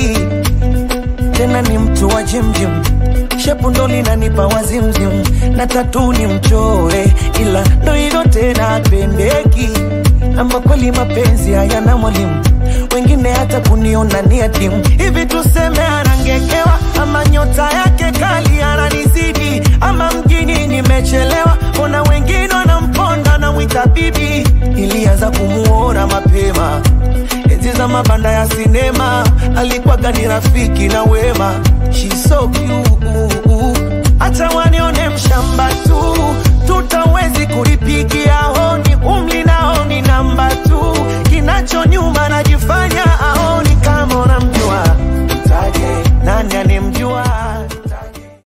pendeki tena ni mtu wa jimjim shepu ndo linanipa wazimzim na tatu ni mchore ila ndo hivyo tena pendeki ama kweli mapenzi hayana mwalimu wengine hata kuniona ni adimu hivi tuseme anangekewa ama nyota yake kali ananizidi ama mjini nimechelewa ona wengine wanamponda na mwita bibi ilianza kumuona mapema enzi za mabanda ya sinema alikuwaga ni rafiki na wema She's so cute